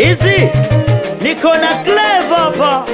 hizi niko na Clevo hapa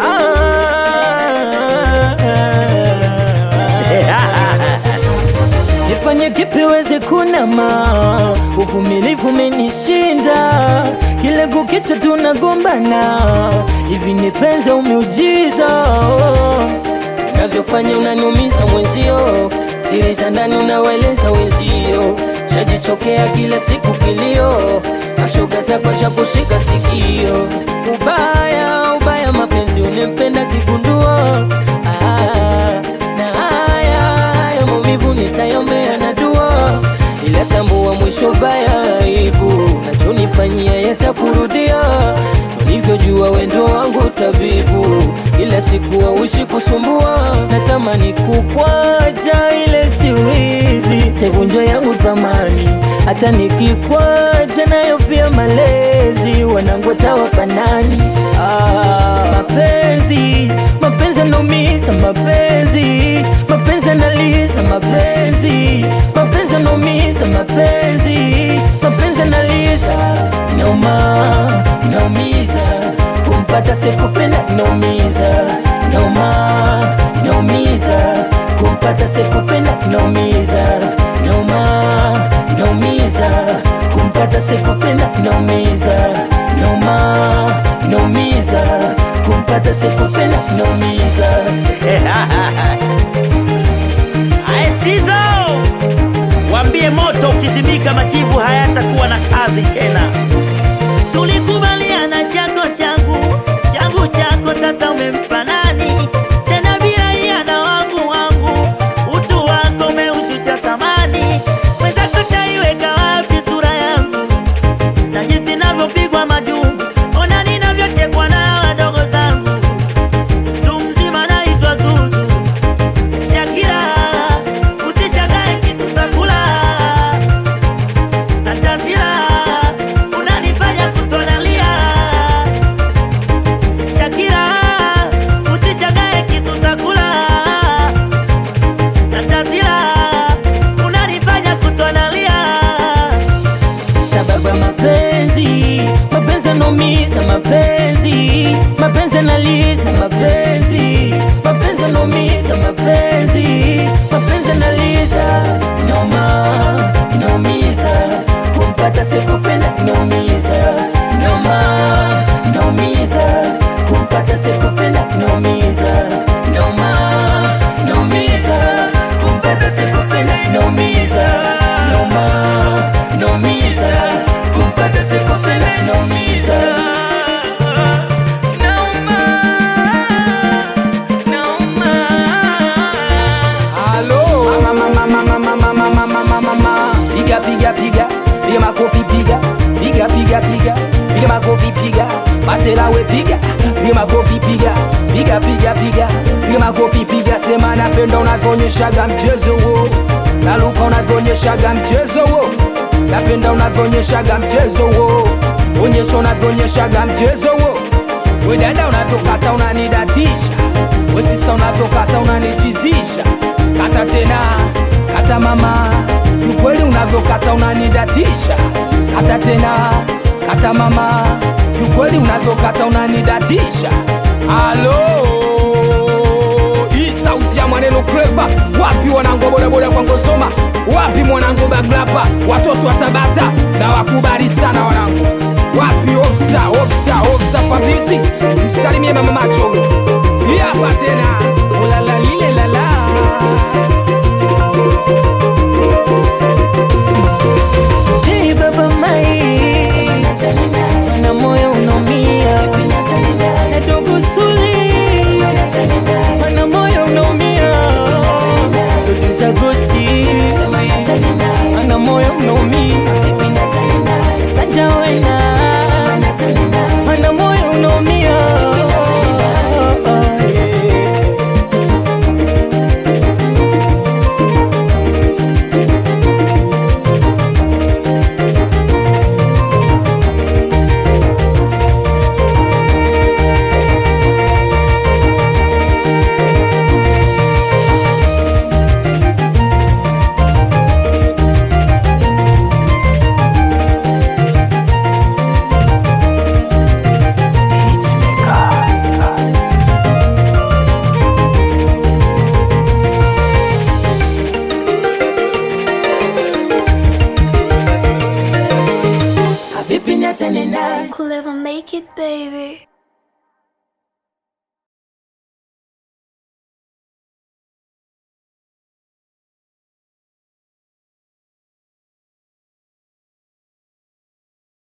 Nifanye kipi weze kunama, uvumilivu umenishinda, kile kukicha tunagombana, hivi nipenza umeujiza, unavyofanya unaniumiza mwenzio, siri za ndani unawaeleza wenzio, shajichokea kila siku kilio, mashoga zako shakushika sikio, ubaya ubaya mapenzi unempenda kigundua ah, na haya haya maumivu nitayombea na dua, ila tambua mwisho baya aibu, nachonifanyia yatakurudia. Ulivyojua wendo wangu tabibu, ila siku hauishi kusumbua. Natamani kukwaja, ile siwizi tevunja yangu thamani, hata nikikwaja nayo pia malezi wanangu watawapa nani? Ah, mapenzi mapenzi yanaumiza, mapenzi mapenzi yanaliza, mapenzi mapenzi yanaumiza, mapenzi mapenzi yanaliza, nauma naumiza, kumpata sikupenda naumiza, nauma naumiza, kumpata sikupenda naumiza, nauma naumiza, kumpata sikupenda naumiza, nauma naumiza, kumpata sikupenda naumiza. Aestizo, wambie moto ukizimika, majivu hayatakuwa na kazi tena. Tulikubaliana chako changu changu chako, sasa umempa nani tena? Bila hiana wangu wangu, utu wako umeushusha thamani. Mwenzako taiweka wapi sura yangu na jinsi navyopigwa majungu, ona ninavyochekwa na wadogo zangu. Mtu mzima naitwa Zuzu Shakira, usishagae kisusa kula Tatazila, unanifanya kutonalia Shakira, usishagae kisusa kula Tatazila, unanifanya kutonalia sababu ya mapenzi mapenzi yanaumiza mapenzi mapenzi yanaliza mapenzi mapenzi yanaumiza mapenzi mapenzi yanaliza noma naumiza kumpata sikupenda naumiza noma naumiza kumpata sikupenda naumiza noma naumiza kumpata sikupenda naumiza noma naumiza kumpata sikupenda naumiza Nauma, nauma. Halo. Mama, mama, mama, mama, mama, mama, mama. Piga, piga, piga. Piga makofi piga. Piga, piga, piga. Piga makofi piga. Masela we piga. Piga makofi piga. Piga, piga, piga. Piga makofi piga. Sema napenda unavyoonyeshaga mchezo huo. Naluka unavyoonyeshaga mchezo huo. Napenda unavyoonyeshaga mchezo huo. Onyesha unavyoonyeshaga mchezo huo. We dada unavyokata unanidatisha, we sista unavyokata unanichizisha. Kata tena, kata mama, ni kweli unavyokata unanidatisha. Kata tena, kata mama, ni kweli unavyokata unanidatisha. Halo, hii sauti ya maneno Clever, wapi wanangu wa bodaboda kwa Ngosoma, wapi mwanangu Baglapa, watoto wa Tabata na wakubali sana wanangu wapi ofsa ofsa ofsa Fabrizi, msalimie mama macho hii hapa tena ulala lile lala J baba mai mana moyo unaumia na dogo suli mana moyo unaumia dudu za gosti mana moyo unaumia sanja wena mana moyo unaumia vipi niachane naye Could ever make it, baby.